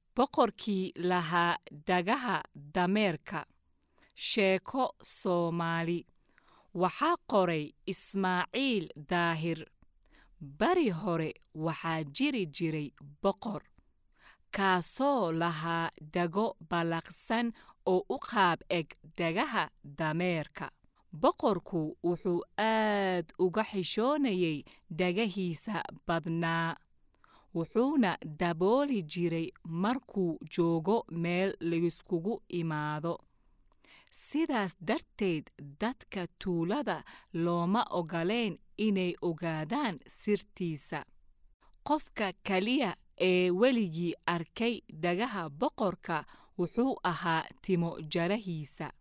boqorkii lahaa dhagaha dameerka sheeko soomaali waxaa qoray ismaaciil daahir bari hore waxaa jiri jiray boqor kaasoo lahaa dhago ballaqsan oo u qaab eg dhagaha dameerka boqorku wuxuu aad uga xishoonayay dhagahiisa badnaa wuxuuna dabooli jiray markuu joogo meel layskugu imaado sidaas darteed dadka tuulada looma ogolayn inay ogaadaan sirtiisa qofka keliya ee weligii arkay dhagaha boqorka wuxuu ahaa timo jarahiisa